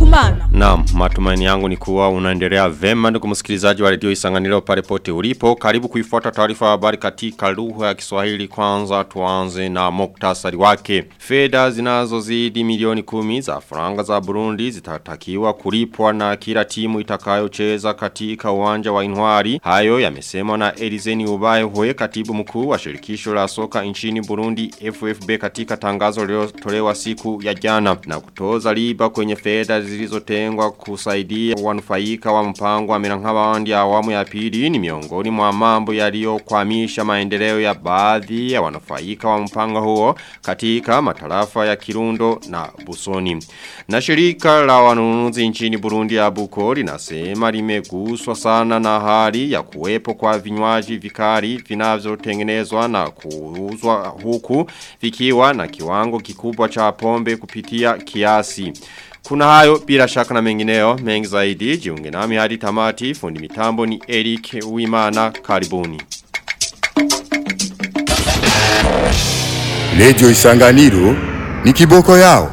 Kumana. Naam, matumaini yangu ni kuwa unaendelea vema ndugu msikilizaji wa redio Isanganiro pale pote ulipo. Karibu kuifuata taarifa ya habari katika lugha ya Kiswahili. Kwanza tuanze na muktasari wake. Fedha zinazozidi milioni kumi za faranga za Burundi zitatakiwa kulipwa na kila timu itakayocheza katika uwanja wa Inwari. Hayo yamesemwa na Elizeni Ubaye Hwe katibu mkuu wa shirikisho la soka nchini Burundi FFB katika tangazo lililotolewa siku ya jana na kutoza riba kwenye fedha zilizotengwa kusaidia wanufaika wa mpango wa Mirankabandi ya awamu ya pili ni miongoni mwa mambo yaliyokwamisha maendeleo ya baadhi ya wanufaika wa mpango huo katika matarafa ya Kirundo na Busoni. Na shirika la wanunuzi nchini Burundi ya Buko linasema limeguswa sana na hali ya kuwepo kwa vinywaji vikali vinavyotengenezwa na kuuzwa huku vikiwa na kiwango kikubwa cha pombe kupitia kiasi. Kuna hayo bila shaka na mengineo mengi zaidi jiunge nami hadi tamati fundi mitambo ni Eric Uimana karibuni. Radio Isanganiro ni kiboko yao.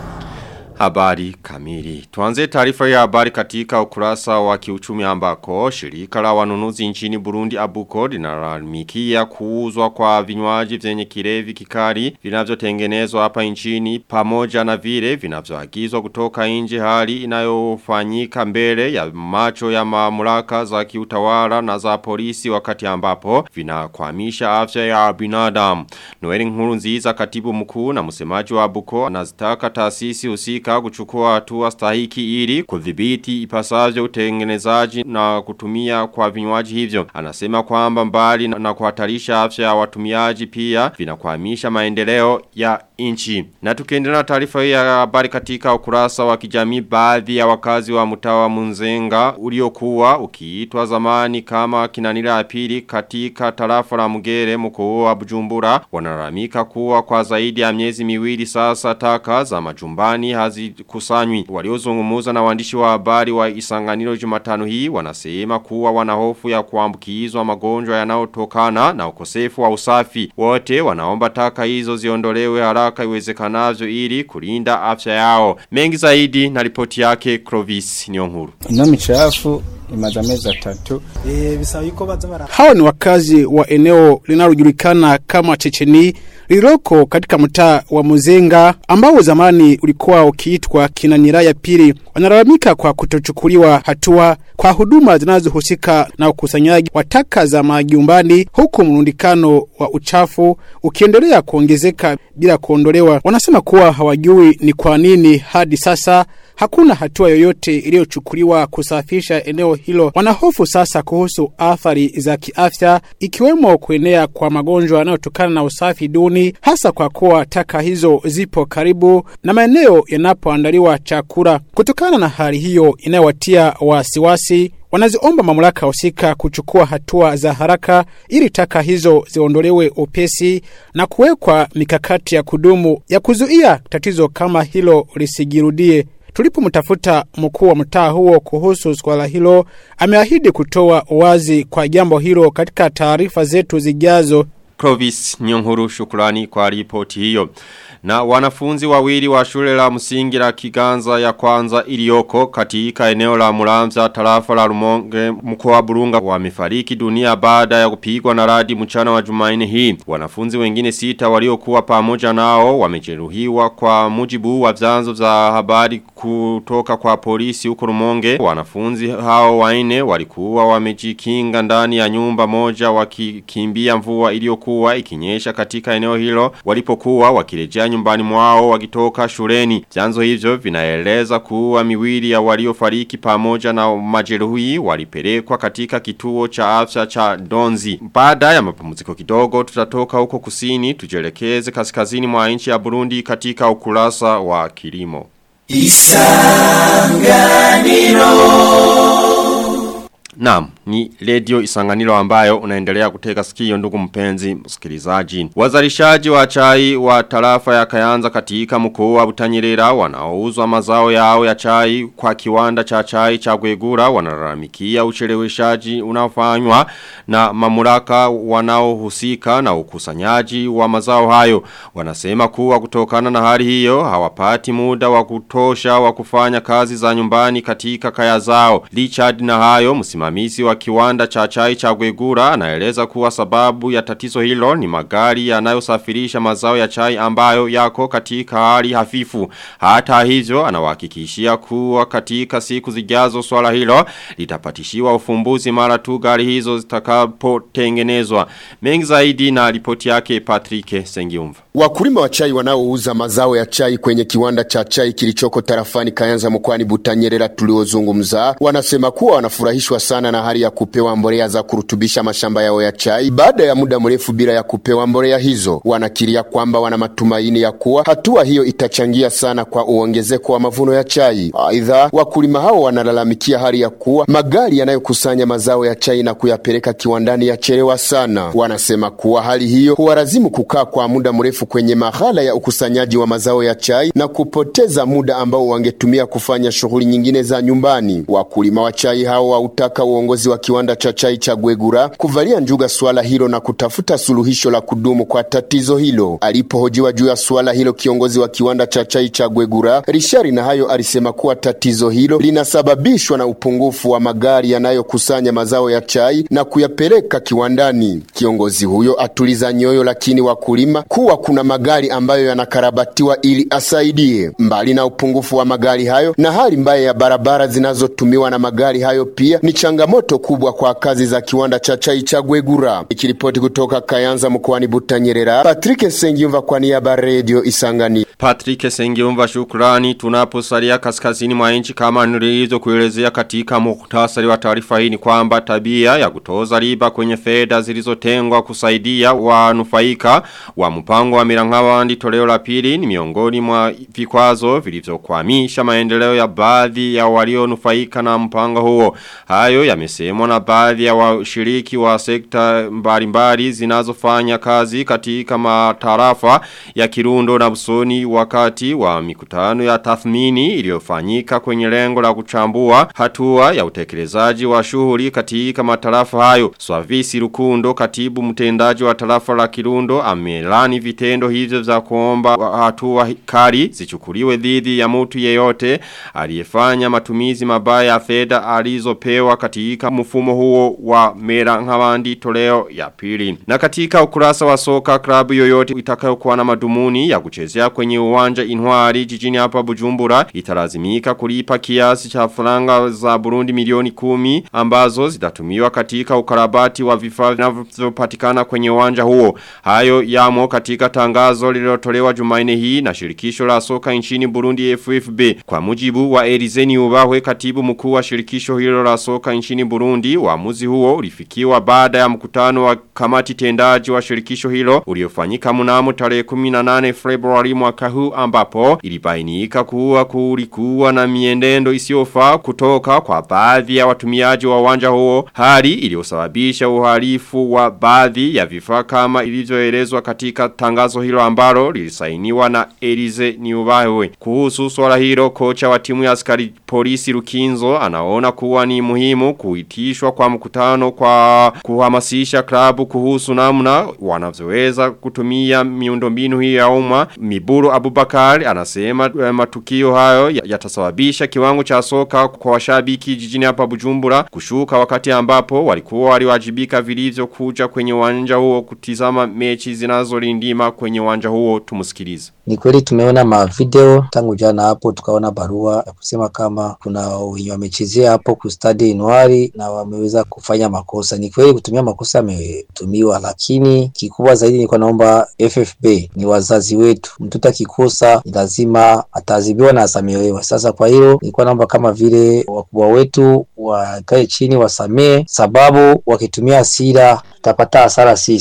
Habari kamili. Tuanze taarifa ya habari katika ukurasa wa kiuchumi ambako shirika la wanunuzi nchini Burundi Abuko linalalamikia kuuzwa kwa vinywaji vyenye kilevi kikali vinavyotengenezwa hapa nchini pamoja na vile vinavyoagizwa kutoka nje hali inayofanyika mbele ya macho ya mamlaka za kiutawala na za polisi wakati ambapo vinakwamisha afya ya binadamu. Noeli Nkurunziza katibu mkuu na msemaji wa Abuko anazitaka taasisi husika katika kuchukua hatua stahiki ili kudhibiti ipasavyo utengenezaji na kutumia kwa vinywaji hivyo. Anasema kwamba mbali na, na kuhatarisha afya ya watumiaji pia vinakwamisha maendeleo ya inchi. Na tukiendelea na taarifa hii ya habari katika ukurasa wa kijamii baadhi ya wakazi wa mtawa Munzenga uliokuwa ukiitwa zamani kama kinanira ya pili katika tarafa la Mugere mkoa wa Bujumbura wanalalamika kuwa kwa zaidi ya miezi miwili sasa taka za majumbani hazikusanywi. Waliozungumza na waandishi wa habari wa Isanganiro Jumatano hii wanasema kuwa wana hofu ya kuambukizwa magonjwa yanayotokana na ukosefu wa usafi. Wote wanaomba taka hizo ziondolewe haraka iwezekanavyo ili kulinda afya yao. Mengi zaidi na ripoti yake Clovis Nyonguru. Ino michafu imaze amezi atatu. Eh bisaba yuko baza bara. Hawa ni wakazi wa eneo linalojulikana kama Checheni lililoko katika mtaa wa Muzenga ambao zamani ulikuwa ukiitwa Kinanira ya pili. Wanalalamika kwa kutochukuliwa hatua kwa huduma zinazohusika na ukusanyaji wa taka za majumbani huku mrundikano wa uchafu ukiendelea kuongezeka bila kuondolewa. Wanasema kuwa hawajui ni kwa nini hadi sasa hakuna hatua yoyote iliyochukuliwa kusafisha eneo hilo. Wanahofu sasa kuhusu athari za kiafya ikiwemo kuenea kwa magonjwa yanayotokana na usafi duni, hasa kwa kuwa taka hizo zipo karibu na maeneo yanapoandaliwa chakula. Kutokana na hali hiyo inayowatia wasiwasi wanaziomba mamlaka husika kuchukua hatua za haraka ili taka hizo ziondolewe upesi na kuwekwa mikakati ya kudumu ya kuzuia tatizo kama hilo lisijirudie. Tulipomtafuta mkuu wa mtaa huo kuhusu swala hilo, ameahidi kutoa wazi kwa jambo hilo katika taarifa zetu zijazo. Clovis Nyonguru shukrani kwa ripoti hiyo. Na wanafunzi wawili wa shule la msingi la Kiganza ya kwanza iliyoko katika eneo la Muramza tarafa la Rumonge mkoa wa Burunga wamefariki dunia baada ya kupigwa na radi mchana wa Jumanne hii. Wanafunzi wengine sita waliokuwa pamoja nao wamejeruhiwa kwa mujibu wa vyanzo vya habari kutoka kwa polisi huko Rumonge. Wanafunzi hao wanne walikuwa wamejikinga ndani ya nyumba moja wakikimbia mvua iliyokuwa ikinyesha katika eneo hilo walipokuwa wakirejea nyumbani mwao wakitoka shuleni. Vyanzo hivyo vinaeleza kuwa miwili ya waliofariki pamoja na majeruhi walipelekwa katika kituo cha afya cha Donzi. Baada ya mapumziko kidogo tutatoka huko kusini tujelekeze kaskazini mwa nchi ya Burundi katika ukurasa wa kilimo. Isanganiro Naam, ni Radio Isanganiro ambayo unaendelea kuteka sikio ndugu mpenzi msikilizaji. Wazalishaji wa chai wa tarafa ya Kayanza katika mkoa wa Butanyerera wanaouzwa mazao yao ya chai kwa kiwanda cha chai cha Gwegura wanalalamikia ucheleweshaji unaofanywa na mamlaka wanaohusika na ukusanyaji wa mazao hayo. Wanasema kuwa kutokana na hali hiyo hawapati muda wa kutosha wa kufanya kazi za nyumbani katika kaya zao. Richard na hayo msimamizi wa kiwanda cha chai cha Gwegura anaeleza kuwa sababu ya tatizo hilo ni magari yanayosafirisha mazao ya chai ambayo yako katika hali hafifu. Hata hivyo anawahakikishia kuwa katika siku zijazo swala hilo litapatishiwa ufumbuzi mara tu gari hizo zitakapotengenezwa. Mengi zaidi na ripoti yake Patrick Sengiumva. Wakulima wa chai wanaouza mazao ya chai kwenye kiwanda cha chai kilichoko tarafani Kayanza mkoani Butanyerera tuliozungumza wanasema kuwa wanafurahishwa sana na hali ya kupewa mbolea za kurutubisha mashamba yao ya chai baada ya muda mrefu bila ya kupewa mbolea hizo. Wanakiria kwamba wana matumaini ya kuwa hatua hiyo itachangia sana kwa uongezeko wa mavuno ya chai. Aidha, wakulima hao wanalalamikia hali ya kuwa magari yanayokusanya mazao ya chai na kuyapeleka kiwandani yachelewa sana. Wanasema kuwa hali hiyo huwalazimu kukaa kwa muda mrefu kwenye mahala ya ukusanyaji wa mazao ya chai na kupoteza muda ambao wangetumia kufanya shughuli nyingine za nyumbani. Wakulima wa chai hao wautaka uongozi wa kiwanda cha chai cha Gwegura kuvalia njuga suala hilo na kutafuta suluhisho la kudumu kwa tatizo hilo. Alipohojiwa juu ya suala hilo, kiongozi wa kiwanda cha chai cha Gwegura Rishari na hayo alisema kuwa tatizo hilo linasababishwa na upungufu wa magari yanayokusanya mazao ya chai na kuyapeleka kiwandani. Kiongozi huyo atuliza nyoyo, lakini wakulima kuwa kuna magari ambayo yanakarabatiwa ili asaidie. Mbali na upungufu wa magari hayo na hali mbaya ya barabara zinazotumiwa na magari hayo, pia ni changamoto kubwa kwa kazi za kiwanda cha chai cha Gwegura. Ikiripoti kutoka Kayanza mkoani Butanyerera, Patrick Sengiumva kwa niaba ya Radio Isangani. Patrick Sengiumva shukrani tunaposalia kaskazini mwa nchi kama nilizo kuelezea katika muhtasari wa taarifa hii ni kwamba tabia ya kutoza riba kwenye fedha zilizotengwa kusaidia wanufaika wa mpango wa Mirangawandi toleo la pili ni miongoni mwa vikwazo vilivyokwamisha maendeleo ya baadhi ya walionufaika na mpango huo. Hayo yamesemwa na baadhi ya washiriki wa sekta mbalimbali zinazofanya kazi katika matarafa ya Kirundo na Busoni wakati wa mikutano ya tathmini iliyofanyika kwenye lengo la kuchambua hatua ya utekelezaji wa shughuli katika matarafa hayo. Swavisi Rukundo katibu mtendaji wa tarafa la Kirundo amelani vitendo hivyo za kuomba hatua kali zichukuliwe dhidi ya mtu yeyote aliyefanya matumizi mabaya ya fedha alizopewa katika mfumo huo wa mera ngawandi toleo ya pili. Na katika ukurasa wa soka klabu yoyote itakayokuwa na madumuni ya kuchezea kwenye uwanja Intwari jijini hapa Bujumbura italazimika kulipa kiasi cha faranga za Burundi milioni kumi ambazo zitatumiwa katika ukarabati wa vifaa vinavyopatikana kwenye uwanja huo. Hayo yamo katika tangazo lililotolewa Jumanne hii na shirikisho la soka nchini Burundi FFB. Kwa mujibu wa Erizeni Ubahwe katibu mkuu wa shirikisho hilo la soka nchini Burundi, uamuzi huo ulifikiwa baada ya mkutano wa kamati tendaji wa shirikisho hilo uliofanyika mnamo tarehe 18 Februari mwaka huu ambapo ilibainika kuwa kulikuwa na miendendo isiyofaa kutoka kwa baadhi ya watumiaji wa uwanja huo, hali iliyosababisha uhalifu wa baadhi ya vifaa kama ilivyoelezwa katika tangazo hilo ambalo lilisainiwa na Elize Niubawe. Kuhusu swala hilo kocha wa timu ya askari polisi Rukinzo anaona kuwa ni muhimu kuitishwa kwa mkutano kwa kuhamasisha klabu kuhusu namna wanavyoweza kutumia miundombinu hii ya umma. Miburu Abubakar anasema eh, matukio hayo ya- yatasababisha kiwango cha soka kwa washabiki jijini hapa Bujumbura kushuka wakati ambapo walikuwa waliwajibika vilivyo kuja kwenye uwanja huo kutizama mechi zinazolindima kwenye uwanja huo tumusikilize. Ni kweli tumeona mavideo tangu jana hapo, tukaona barua ya kusema kama kuna wenye wamechezea hapo kustadi Inwari na wameweza kufanya makosa. Ni kweli kutumia makosa yametumiwa, lakini kikubwa zaidi nilikuwa naomba FFB ni wazazi wetu, mtoto akikosa ni lazima ataadhibiwa na asamehewe. Sasa kwa hilo nilikuwa naomba kama vile wakubwa wetu wakae chini wasamee, sababu wakitumia hasira tutapata hasara sisi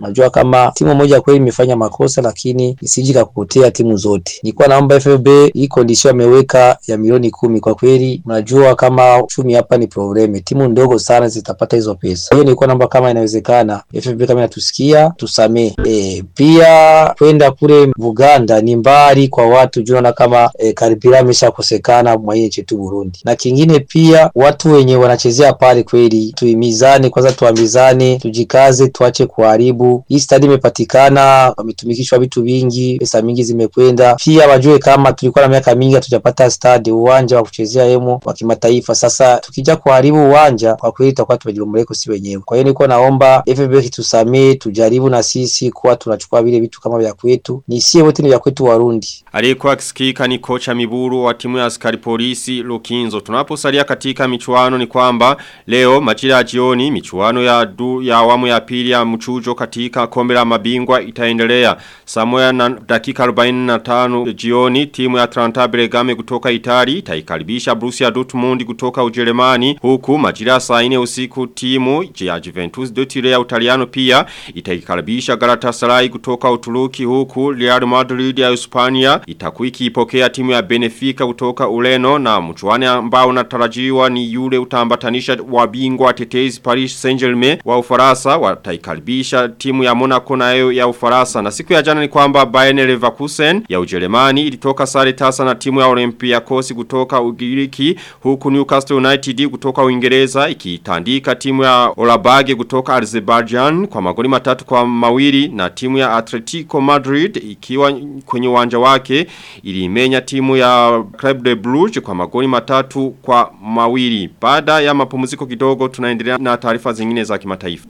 Unajua kama timu moja kweli imefanya makosa, lakini isiji kakupotea timu zote. Nilikuwa naomba FFB hii condition ameweka ya milioni kumi, kwa kweli unajua kama uchumi hapa ni probleme, timu ndogo sana zitapata hizo pesa. Kwa hiyo nilikuwa naomba kama inawezekana FFB kama inatusikia tusamee. E, pia kwenda kule Buganda ni mbali kwa watu, junaona kama e, karibira ameshakosekana mwa hii nchi tu Burundi. Na kingine pia watu wenye wanachezea pale kweli tuimizane kwanza, tuambizane, tujikaze, tuache kuharibu. Hii stadi imepatikana, wametumikishwa vitu vingi, pesa mingi zimekwenda. Pia wajue kama tulikuwa na miaka mingi hatujapata stadi, uwanja wa kuchezea hemo wa kimataifa. Sasa tukija kuharibu uwanja, kwa kweli tutakuwa tumejilomoleko si wenyewe. Kwa hiyo nilikuwa naomba FBK tusamee, tujaribu na sisi kuwa tunachukua vile vitu kama vya kwetu, ni sie wote ni vya kwetu Warundi. Aliyekuwa akisikika ni kocha Miburu wa timu ya askari polisi Lukinzo. Tunaposalia katika michuano ni kwamba leo majira ya jioni michuano ya du, ya awamu ya pili ya mchujo katika kombe la mabingwa itaendelea. Samoya na dakika 45 jioni timu ya Atlanta Bergame kutoka Itali itaikaribisha Borussia Dortmund kutoka Ujerumani huku majira ya saa 4 usiku timu ya Juventus de Turin ya Utaliano pia itaikaribisha Galatasaray kutoka Uturuki huku Real Madrid ya Hispania itakuwa ikipokea timu ya Benfica kutoka Ureno na mchuano ambao unatarajiwa ni yule utambatanisha wabingwa tetezi Paris Saint-Germain wa Ufaransa wataikaribisha timu ya Monaco nayo ya Ufaransa na siku ya jana ni kwamba Bayern Leverkusen ya Ujerumani ilitoka sare tasa na timu ya Olympiacos kutoka Ugiriki huku Newcastle United kutoka Uingereza ikitandika timu ya Olabage kutoka Azerbaijan kwa magoli matatu kwa mawili na timu ya Atletico Madrid ikiwa kwenye uwanja wake ilimenya timu ya Club de Brugge kwa magoli matatu kwa mawili. Baada ya mapumziko kidogo tunaendelea na taarifa zingine za kimataifa.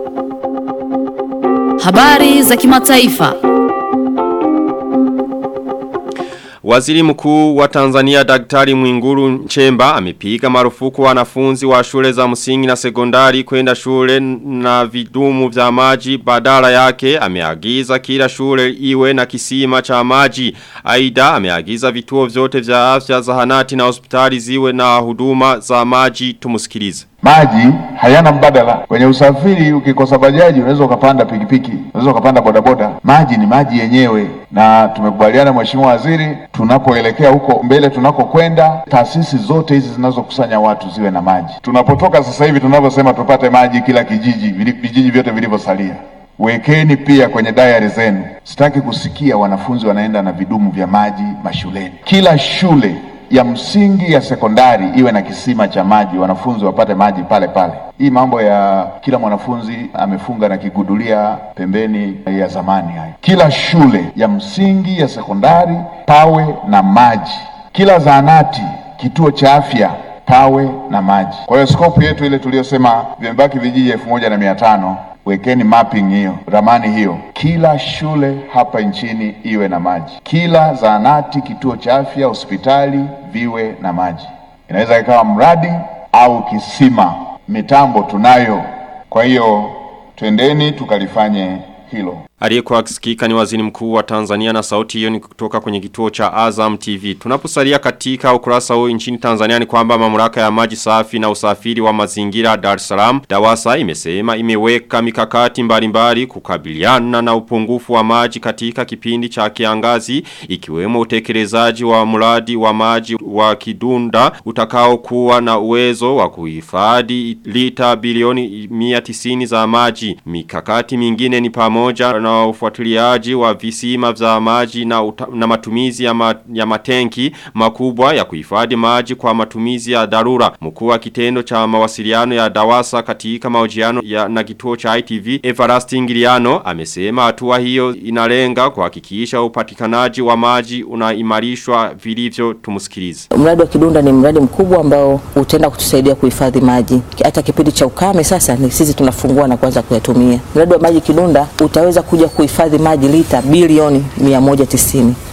Habari za kimataifa. Waziri mkuu wa Tanzania Daktari Mwinguru Nchemba amepiga marufuku wanafunzi wa shule za msingi na sekondari kwenda shule na vidumu vya maji badala yake ameagiza kila shule iwe na kisima cha maji. Aida ameagiza vituo vyote vya afya zahanati na hospitali ziwe na huduma za maji tumusikilize. Maji hayana mbadala. Kwenye usafiri ukikosa bajaji unaweza ukapanda pikipiki, unaweza ukapanda bodaboda. Maji ni maji yenyewe, na tumekubaliana Mheshimiwa Waziri, tunapoelekea huko mbele tunakokwenda, taasisi zote hizi zinazokusanya watu ziwe na maji. Tunapotoka sasa hivi tunavyosema tupate maji kila kijiji, vijiji vyote vilivyosalia Wekeni pia kwenye diary zenu. Sitaki kusikia wanafunzi wanaenda na vidumu vya maji mashuleni. Kila shule ya msingi ya sekondari iwe na kisima cha maji, wanafunzi wapate maji pale pale. Hii mambo ya kila mwanafunzi amefunga na kigudulia pembeni ya zamani hayo. Kila shule ya msingi ya sekondari pawe na maji. Kila zahanati, kituo cha afya pawe na maji. Kwa hiyo skopu yetu ile tuliyosema vimebaki vijiji elfu moja na mia tano wekeni mapping hiyo, ramani hiyo, kila shule hapa nchini iwe na maji, kila zahanati, kituo cha afya, hospitali viwe na maji. Inaweza ikawa mradi au kisima, mitambo tunayo. Kwa hiyo twendeni tukalifanye hilo. Aliyekuwa akisikika ni waziri mkuu wa Tanzania na sauti hiyo ni kutoka kwenye kituo cha Azam TV. Tunaposalia katika ukurasa huu nchini Tanzania ni kwamba mamlaka ya maji safi na usafiri wa mazingira Dar es Salaam Dawasa imesema imeweka mikakati mbalimbali kukabiliana na upungufu wa maji katika kipindi cha kiangazi ikiwemo utekelezaji wa mradi wa maji wa Kidunda utakao kuwa na uwezo wa kuhifadhi lita bilioni 190 za maji. Mikakati mingine ni pamoja na ufuatiliaji wa visima vya maji na, uta, na matumizi ya, ma, ya matenki makubwa ya kuhifadhi maji kwa matumizi ya dharura. Mkuu wa kitendo cha mawasiliano ya Dawasa katika mahojiano ya na kituo cha ITV Everlasting Ngiliano amesema hatua hiyo inalenga kuhakikisha upatikanaji wa maji unaimarishwa vilivyo tumusikilize. Mradi wa Kidunda ni mradi mkubwa ambao utaenda kutusaidia kuhifadhi maji. Hata kipindi cha ukame sasa ni sisi tunafungua na kuanza kuyatumia. Mradi wa maji Kidunda utaweza kuja kuhifadhi maji lita bilioni 190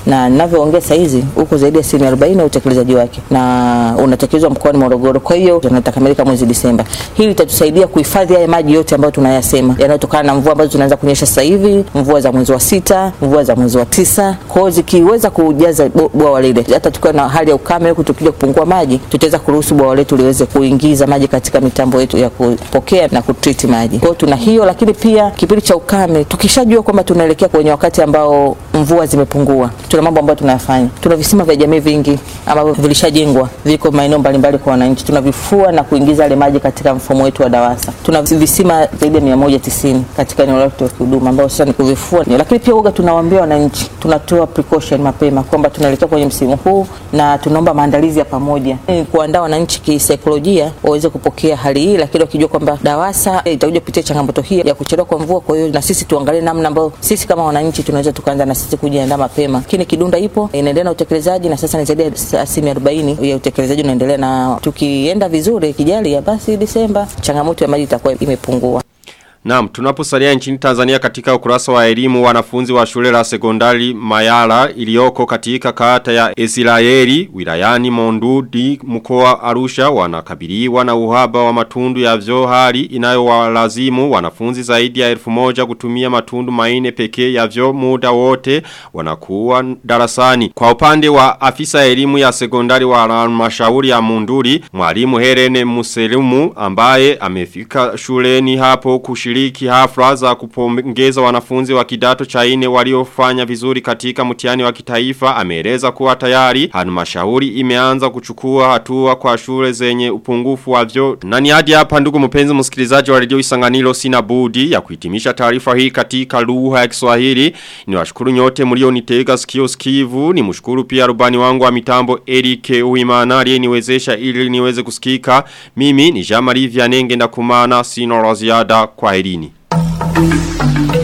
na ninavyoongea saa hizi uko zaidi ya asilimia 40 ya utekelezaji wake na unatekelezwa mkoani Morogoro. Kwa hiyo tunatakamilika mwezi Disemba. Hili litatusaidia kuhifadhi haya maji yote ambayo tunayasema yanayotokana na mvua ambazo zinaanza kunyesha sasa hivi, mvua za mwezi wa sita, mvua za mwezi wa tisa. Kwa hiyo zikiweza kujaza bo- bwawa lile, hata tukiwa na hali ya ukame huku tukija kupungua maji, tutaweza kuruhusu bwawa letu liweze kuingiza maji katika mitambo yetu ya kupokea na kutriti maji. Kwa hiyo tuna hiyo, lakini pia kipindi cha ukame, tukishajua kwamba tunaelekea kwenye wakati ambao mvua zimepungua, tuna mambo ambayo tunayafanya. Tuna visima vya jamii vingi ambavyo vilishajengwa, viko maeneo mbalimbali kwa wananchi, tunavifua na kuingiza yale maji katika mfumo wetu wa DAWASA. Tuna visima zaidi ya 190 katika eneo letu la huduma ambao sasa ni kuvifua, lakini pia uga tunawaambia wananchi, tunatoa precaution mapema kwamba tunaelekea kwenye msimu huu na tunaomba maandalizi ya pamoja, Ni kuandaa wananchi kisaikolojia waweze kupokea hali hii, lakini wakijua kwamba DAWASA eh, itakuja kupitia changamoto hii ya kuchelewa kwa mvua. Kwa hiyo na sisi tuangalie namna ambayo sisi kama wananchi tunaweza tukaanza na sisi kujiandaa mapema. Lakini Kidunda ipo inaendelea na utekelezaji na sasa ni zaidi ya asilimia 40 ya utekelezaji unaendelea, na tukienda vizuri kijali ya basi Disemba changamoto ya maji itakuwa imepungua. Naam, tunaposalia nchini Tanzania katika ukurasa wa elimu wanafunzi wa shule la sekondari Mayala iliyoko katika kata ya Israeli wilayani Mondudi mkoa Arusha wanakabiliwa na uhaba wa matundu ya vyo hali inayowalazimu wanafunzi zaidi ya elfu moja kutumia matundu maine pekee ya vyo muda wote wanakuwa darasani. Kwa upande wa afisa elimu ya sekondari wa halmashauri ya Monduli mwalimu Helene Muselumu ambaye amefika shuleni hapo kushiriki hafla za kupongeza wanafunzi wa kidato cha ine waliofanya vizuri katika mtihani wa kitaifa ameeleza kuwa tayari halmashauri imeanza kuchukua hatua kwa shule zenye upungufu wa vyo na ni hadi hapa ndugu mpenzi msikilizaji wa redio Isanganiro sina budi ya kuhitimisha taarifa hii katika lugha ya Kiswahili niwashukuru nyote mlionitega sikio sikivu ni mshukuru pia rubani wangu wa mitambo Eric Uimana aliyeniwezesha ili niweze kusikika mimi ni Jean Marie Vianenge ndakumana sino la ziada kwa herini.